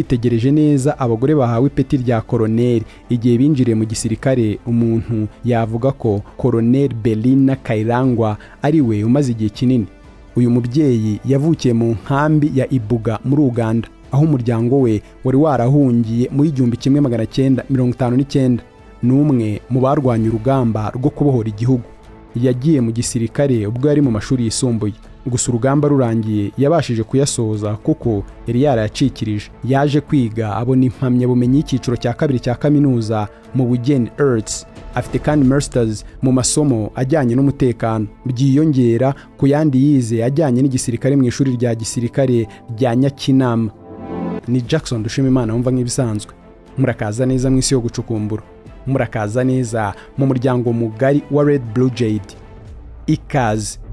witegereje neza abagore bahawe ipeti rya koroneri igihe binjiriye mu gisirikare umuntu yavuga ko koroneri berina kayirangwa ari we umaze igihe kinini uyu mubyeyi yavukiye mu nkambi ya ibuga muri uganda aho umuryango we wari warahungiye muri igihumbi kimwe magana cyenda mirongo itanu n'icyenda n'umwe mu barwanya urugamba rwo kubohora igihugu yagiye mu gisirikare ubwo yari mu mashuri yisumbuye gusa urugamba rurangiye yabashije kuyasoza kuko yari yarayacikirije yaje kwiga abona impamyabumenyi y'icyiciro cya kabiri cya kaminuza mu bugeni earths afite kandi masters mu masomo ajyanye n'umutekano byiyongera ku yandi yize ajyanye n'igisirikare mu ishuri rya gisirikare rya nyakinama ni jackson dushimimana wumva nk'ibisanzwe murakaza neza mu isi yo gucukumbura murakaza neza mu muryango mugari wa red blue jade ikaze